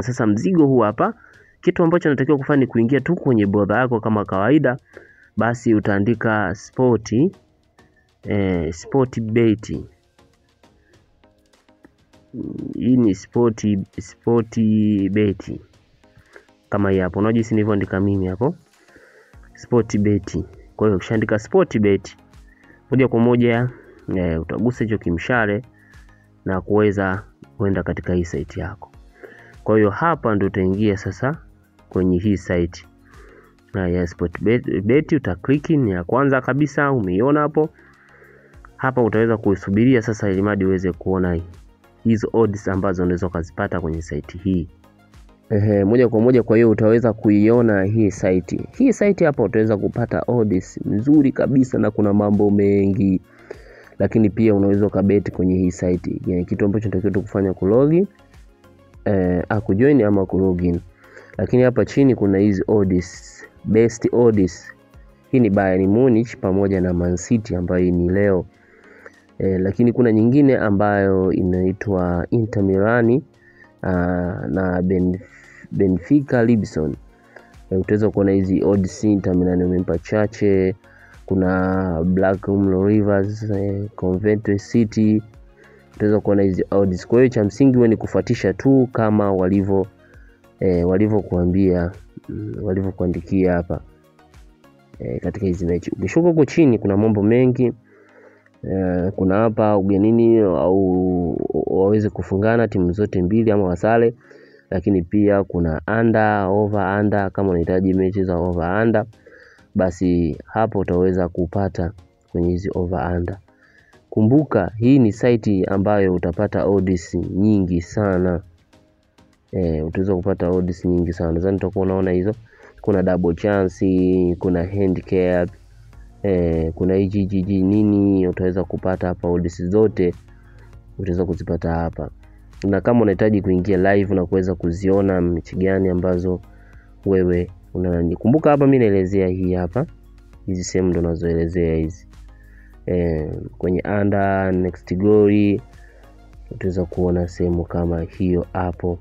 Sasa mzigo huu hapa, kitu ambacho natakiwa kufanya ni kuingia tu kwenye browser yako kama kawaida, basi utaandika sport eh, sport bet. Hii ni sport sport bet kama hii hapo, unajua jinsi nilivyoandika mimi hapo sport bet. Kwa hiyo ukishaandika sport bet moja kwa moja e, utagusa hicho kimshale na kuweza kwenda katika hii site yako. Kwa hiyo hapa ndio utaingia sasa kwenye hii site na ya sport bet, bet utakliki, ni ya kwanza kabisa, umeiona hapo. Hapa utaweza kusubiria sasa, ili mradi uweze kuona hizo odds ambazo unaweza ukazipata kwenye site hii. Ehe, moja kwa moja. Kwa hiyo utaweza kuiona hii site. Hii site hapa utaweza kupata odds nzuri kabisa na kuna mambo mengi, lakini pia unaweza ukabeti kwenye hii site. Yani, kitu ambacho natakiwa tu kufanya kulogi eh, kujoin ama kulogin, lakini hapa chini kuna hizi odds, best odds. Hii ni Bayern Munich pamoja na Man City ambayo ni leo eh, lakini kuna nyingine ambayo inaitwa Inter Milan Uh, na ben, Benfica Lisbon e, utaweza kuona hizi odds. Inter Milan umempa chache. Kuna Blackburn Rovers e, Coventry City utaweza kuona hizi odds. Kwa hiyo cha msingi wewe ni kufuatisha tu kama walivyo e, walivyokuambia mm, walivyokuandikia hapa e, katika hizi mechi. Ukishuka huko chini kuna mambo mengi e, kuna hapa ugenini au waweze kufungana timu zote mbili ama wasale, lakini pia kuna under over under. Kama unahitaji mechi za over under, basi hapo utaweza kupata kwenye hizi over under. Kumbuka hii ni site ambayo utapata odds nyingi sana e, utaweza kupata odds nyingi sana nadhani utakuwa unaona hizo. Kuna double chance, kuna handicap e, kuna HGG nini, utaweza kupata hapa odds zote utaweza kuzipata hapa, na kama unahitaji kuingia live na kuweza kuziona mechi gani ambazo wewe unani. Kumbuka hapa mimi naelezea hii hapa, hizi sehemu ndo nazoelezea hizi e, kwenye under next goal utaweza kuona sehemu kama hiyo hapo.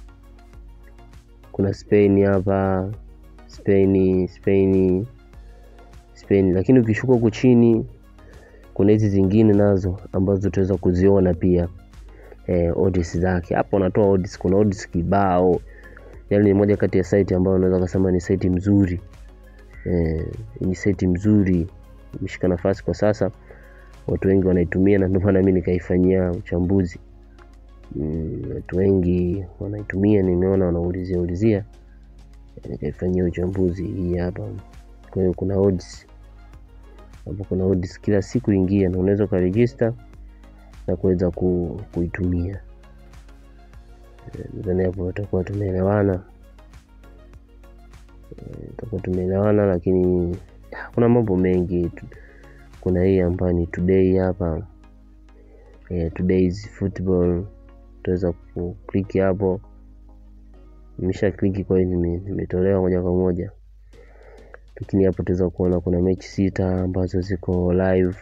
Kuna Spain hapa, Spain Spain Spain, lakini ukishuka huku chini kuna hizi zingine nazo ambazo utaweza kuziona pia eh, odds zake hapo wanatoa odds. Kuna odds kibao, yani ni moja kati ya site ambayo unaweza kusema ni site mzuri eh, ni site mzuri, imeshika nafasi kwa sasa, watu wengi wanaitumia na ndio maana mimi nikaifanyia uchambuzi mm, watu wengi wanaitumia, nimeona wanaulizia ulizia, nikaifanyia uchambuzi hii hapa. Kwa hiyo kuna odds hapo kuna odds kila siku ingia, na unaweza ukaregister na kuweza ku, kuitumia. Nadhani hapo tutakuwa tumeelewana, tutakuwa tumeelewana, lakini kuna mambo mengi. Kuna hii ambayo ni today hapa, yeah, today's football, utaweza kukliki hapo. Nimesha kliki, kwa hiyo nimetolewa moja kwa moja lakini hapo tutaweza kuona kuna mechi sita ambazo ziko live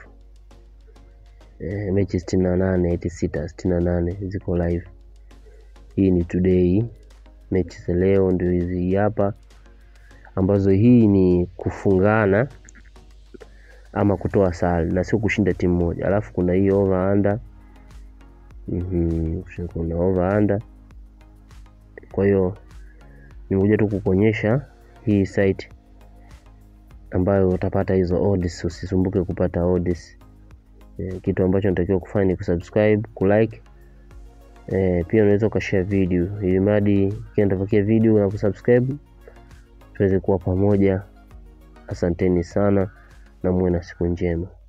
e, mechi sitini na nane eti sita sitini na nane ziko live. Hii ni today, mechi za leo ndio hizi hapa, ambazo hii ni kufungana ama kutoa sare na sio kushinda timu moja. Alafu kuna hii over under mm -hmm. kuna over under. Kwa hiyo nimekuja tu kukuonyesha hii site ambayo utapata hizo odds. Usisumbuke kupata odds e, kitu ambacho natakiwa kufanya ni kusubscribe, kulike e, pia unaweza ukashare video ili mradi kiendapakia video na kusubscribe tuweze kuwa pamoja. Asanteni sana na muwe na siku njema.